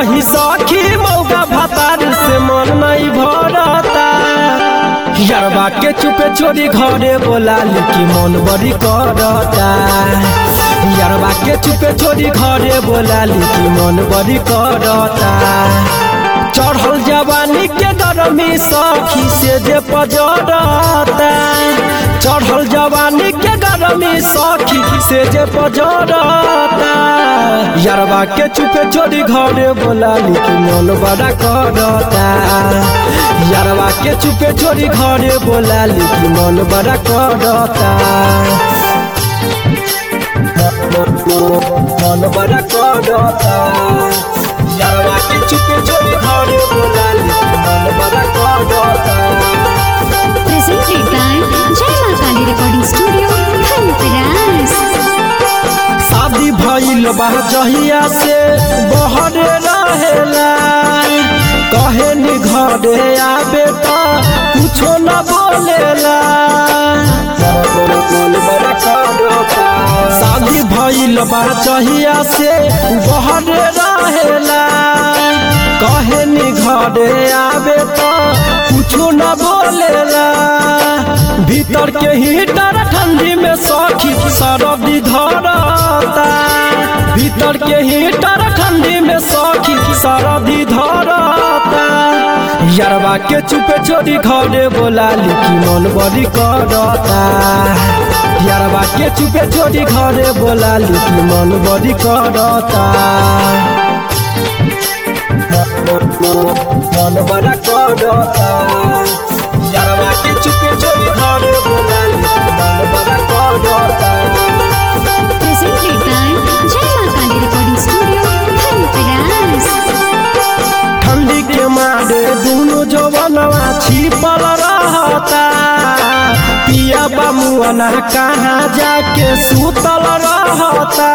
कही सखी मौका भतार से मन नहीं भरता यरबा के चुपे छोड़ी घरे बोला लिखी मन बड़ी करता यरबा के चुपे छोड़ी घरे बोला लिखी मन बड़ी करता चढ़ल जवानी के गरमी सखी से जे पजरता चढ़ल जवानी के गरमी सखी से जे पजरता यरबा के चुपे छोड़ी घरे बोला लिखी मन बड़ा करता यरबा के चुपे छोड़ी घरे बोला लिखी मन बड़ा करता मन बड़ा करता यरबा के चुपे छोड़ी घरे बोला लिखी मन बड़ा करता Presented by Jai Ma Kali Recording Studio, Dhanteras. शादी भइल बा जहिया से बहरे रहेला कहे नि घरे आबे त कुछो न बोलेला शादी भइल बा जहिया से बहरे रहेला कहे नि घरे आबे त कुछो न बोलेला भीतर के हीटर ठंडी में सखी सरदी धरता भीतर के हीटर ठंडी में सखी सरदी धरता यरबा के चुपे छोड़ी घरे बोला लिखी मन बड़ी करता यरबा के चुपे छोड़ी घरे बोला लिखी मन बड़ी करता मन बड़ा करता यरबा के चुपे छोड़ी घरे बोला लिखी मन बड़ा करता Presented by Jai Ma Kali Recording Studio, Dhanteras. ठंडी के मारे दोनों जवनवा छिपल रहता पिया बामुअना कहाँ जाके सुतल रहता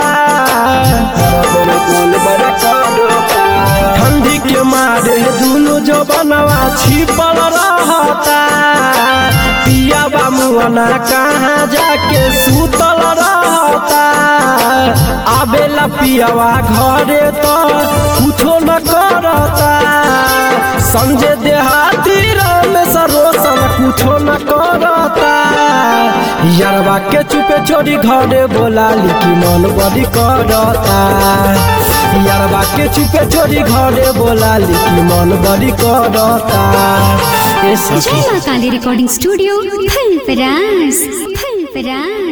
ठंडी के मारे दोनों जवनवा छिपल रहता पिया बामुअना कहाँ जाके सुतल रहता आबेला पियावा घरे तो कुछो न करता संजय देहाती रमेश रोशन कुछो न करता यरबा के चुपे छोड़ी घरे बोला लिखी मन बड़ी करता यरबा के चुपे छोड़ी घरे बोला लिखी मन बड़ी करता ए सखी Jai Ma Kali Recording Studio, Dhanteras. Dhanteras.